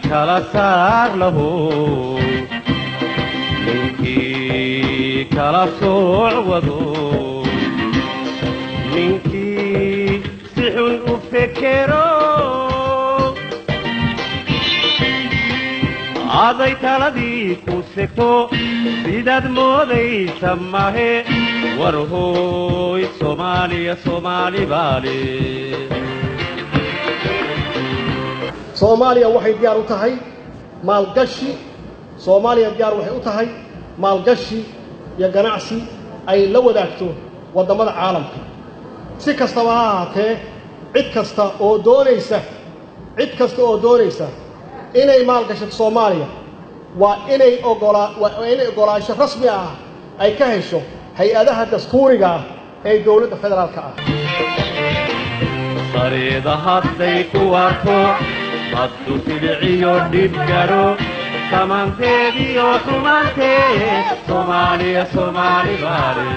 kala saar lahu ninkii kala sooc wado ninkii si xun u fekero aday taladii ku segto sidaad moodaysa mahe war hooy soomaaliya soomaali baale soomaaliya waxay diyaar u tahay maalgashi soomaaliya diyaar waxay u tahay maalgashi iyo ganacsi ay la wadaagto waddamada caalamka si kastaba ha ahaatee cid kasta oo doonaysa cid kasta oo doonaysa inay maalgashato soomaaliya waa inay ogolaa waa inay ogolaansho rasmi ah ay ka hesho hay-adaha dastuuriga ah ee dowladda federaalka ah sareeda hadday ku arko haddu siliciyo dhib gadho samaanteediyo xumaantee soomaaliya soomaali baale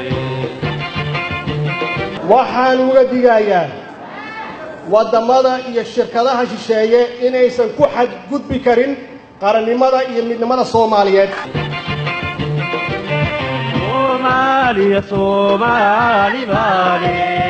waxaan uga digayaa waddamada iyo shirkadaha shisheeye inaysan ku xadgudbi karin qarannimada iyo midnimada soomaaliyeed soomaaliya soomaali baale